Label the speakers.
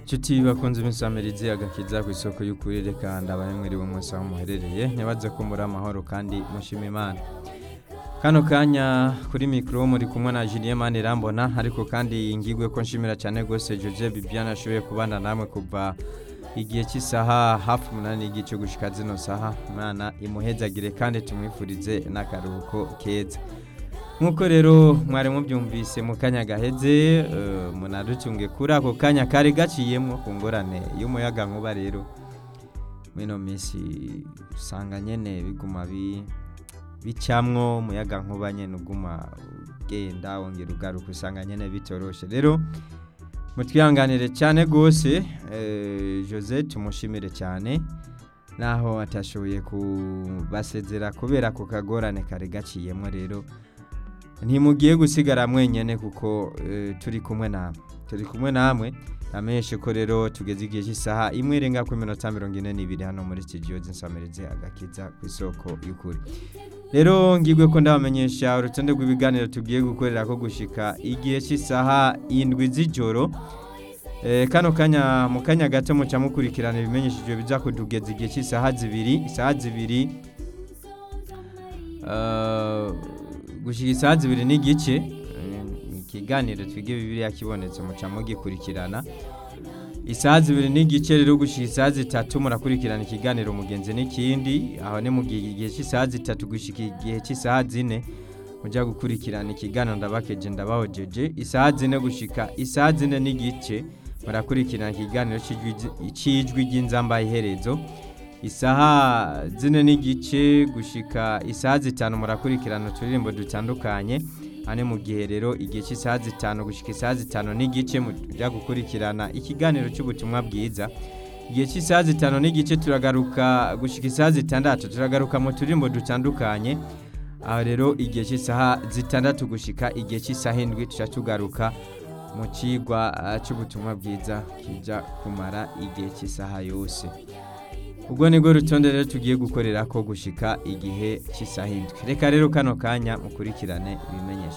Speaker 1: Nshuti bakunze imisamirizi agakiza ku isoko y'ukuri reka ndabaye mwiriwe mwese aho muherereye ntibaze ko muri amahoro kandi mushima imana kano kanya kuri mikoro muri kumwe na Julien Manirambona ariko kandi ngigwe ko nshimira cyane gose Jose Bibiana ashoboye kubana namwe kuva igihe cy'isaha hafi umunani y'igice gushika zino saha imana imuhezagire kandi tumwifurize n'akaruhuko keza nk'uko rero mwari mubyumvise mu kanya gaheze eh, munadutunge kuri ako kanya kari gaciyemwo ku ngorane y'umuyaga nkuba rero mwino minsi usanga nyene biguma bi bicamwo umuyaga nkuba nyene uguma ugenda wongera ugaruka usanga nyene bitoroshe rero mutwihanganire cyane gose eh, Jose tumushimire cyane naho atashoboye kubasezera kubera ku kagorane kari gaciyemwo rero ntimugiye gusigara mwenyene kuko eh, turi kumwe namwe turi kumwe namwe amenyeshe ko rero tugeze igihe cy'isaha imwe irenga ku minota mirongo ine n'ibiri hano muri studio z'insamirizi agakiza ku isoko y'ukuri rero ngigwe ko ndabamenyesha urutonde rw'ibiganiro tugiye gukorera ko gushika igihe cy'isaha indwi z'ijoro Eh, kano kanya mu kanya gato muca mukurikirana ibimenyeshejwe biza kutugeza igihe cy'isaha zibiri isaha zibiri eh, gushika isaha zibiri n'igice eh, ikiganiro twige bibiliya kibonetse muca mugikurikirana isaha zibiri n'igice rero gushika isaha zitatu murakurikirana ikiganiro mugenzi n'ikindi aho ni mu gihe igihe cy'isaha zitatu gushika igihe cy'isaha zine mujya gukurikirana ikiganiro ndabakeje ndabahojeje isaha zine gushika isaha zine n'igice murakurikirana ikiganiro c'ijwi- c'ijwi ry'inzamba iherezo isaha zine n'igice gushika isaha zitanu murakurikirana uturirimbo dutandukanye ane mu gihe rero igihe cy'isaha zitanu gushika isaha zitanu n'igice mujya gukurikirana ikiganiro cy'ubutumwa bwiza igihe cy'isaha zitanu n'igice turagaruka gushika isaha zitandatu turagaruka mu turirimbo dutandukanye aho rero igihe cy'isaha zitandatu gushika igihe cy'isaha indwi tuca tugaruka mu kigwa ah, cy'ubutumwa bwiza kijya kumara igihe cy'isaha yose ubwo nibwo rutonde rero tugiye gukorera ko gushika igihe cy'isaha indwi reka rero kano kanya mukurikirane ibimenyesha